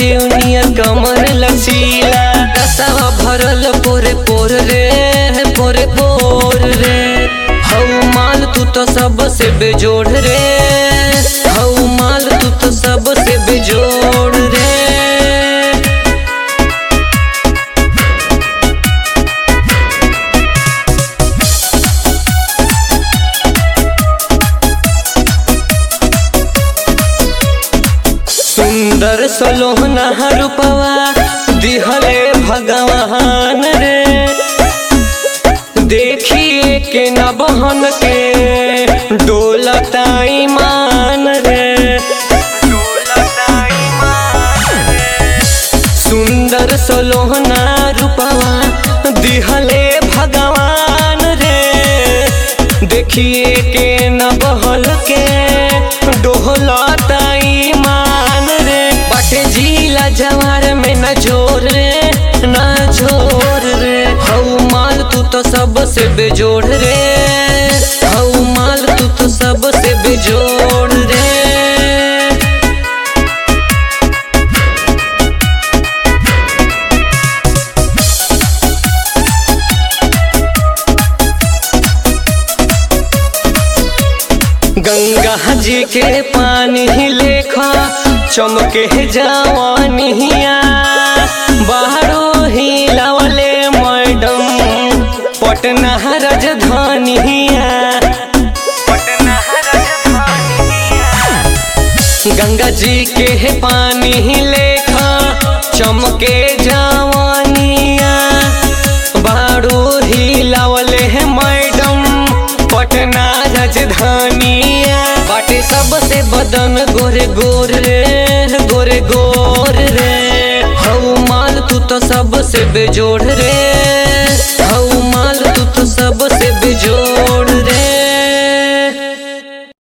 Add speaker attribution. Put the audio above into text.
Speaker 1: सेवनिया कमर लचीला रसवा भरल पोरे पोर रे पोरे पोर रे हऊ माल तू तो सबसे बेजोड़ रे हऊ माल तू तो सबसे बेजोड़ रे सुंदर सलोहना रूपवा दिहले भगवान रे देखिए के न बहन के डोलता ईमान रे सुंदर सलोहना रूपवा दिहले भगवान रे देखिए के न बहल के डोहलता ईमान रे बाटे जिला जवार में न जोर रे न जोर रे हऊ माल तू तो सबसे बेजोड़ रे हऊ माल तू तो सबसे बेजोड़ रे गंगा जी के पानी ही लेखा चमके जवानिया बाहरो ही लवले मैडम पटना राजधानिया गंगा जी के पानी ही लेखा चमके जवानिया बारू ही लवले है मैडम पटना राजधानिया बाटे सबसे बदन गोरे गोर रे गोरे गोर रे हऊ माल तू तो सबसे बेजोड़ रे